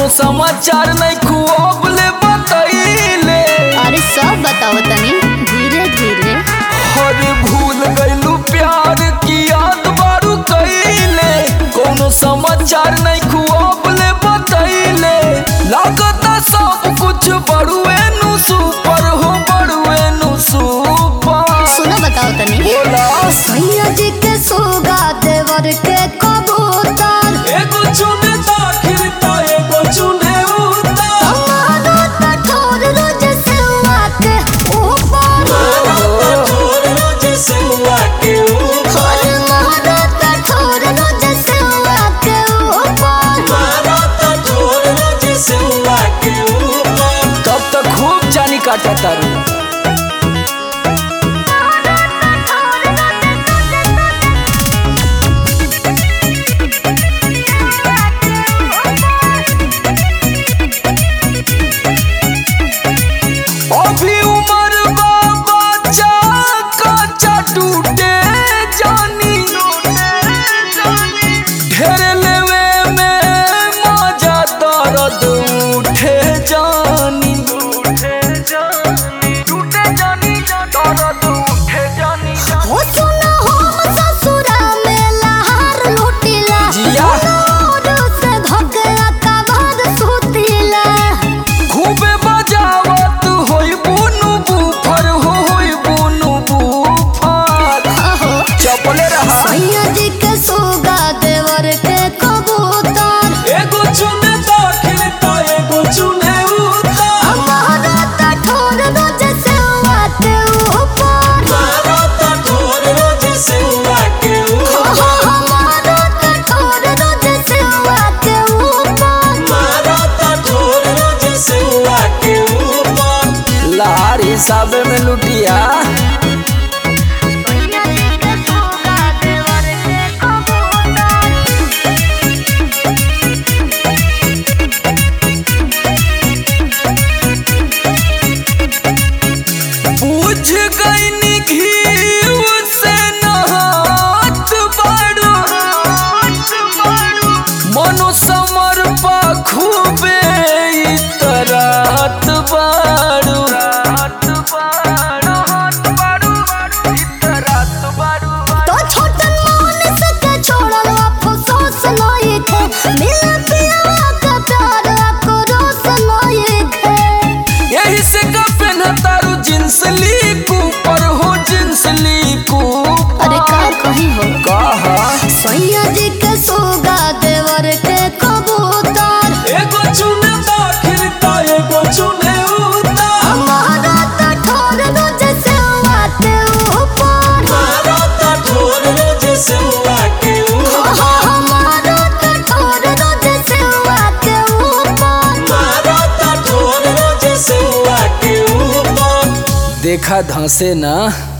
समाचार नहीं खूब ले बतैले अरे सब बताओ तनी धीरे धीरे हर भूल गइलू प्यार की याद बारू कइले कोनो समाचार नहीं खूब ले बतैले लागता सब कुछ बड़ुए नु सुपर हो बड़ुए नु सुपर सुनो बताओ तनी बोला सैया जी के सोगा देवर के कबूतर एगो चुने दाखिल ता एगो चुने उतार हमारा कठोर रोज सेवा के ऊपर और हमारा कठोर रोज सेवा के ऊपर तब तक खूब जानी काटा तारू अभी उम्र बा बच्चा कच्चा टूटे जानी ढेर लेवे में मजा दर्द उठे जानी उठे जानी टूटे जानी दर्द उठे जानी हो सुना हम ससुरा में लहर लुटिला जिया। नूर से धोकला कबर सुतिला खूबे बजावत होई बुनु बुफर हो होई बुनु बुफर अहो चपले रहा सैया जी के सोगा देवर के कबूतर एगो चुने दाखिल ता एगो चुने उतार हमारा कठोर रोज सेवा के ऊपर हो हमारा कठोर रोज सेवा के ऊपर लार हिसाब में लुटिया सैया जी के सोगा देवर के कबूतर बुझ गई घी से नहात बाड़ू मनो समर पा खूबे इतरात बाड़ू तो छोटन मोहन से के छोड़ल अफसोस नहीं थे मिल पिया का प्यार आक्रोश नहीं थे यही से का पहना तारू जींस ली ऊपर हो जींस ली अरे का कहीं हो कहा सैया जी के सोगा देवर के कबूतर एगो चुने दाखिल ता एगो चुने उतार हमारा कठोर रोज सेवा के ऊपर हो हमारा कठोर रोज सेवा के ऊपर देखा धंसे ना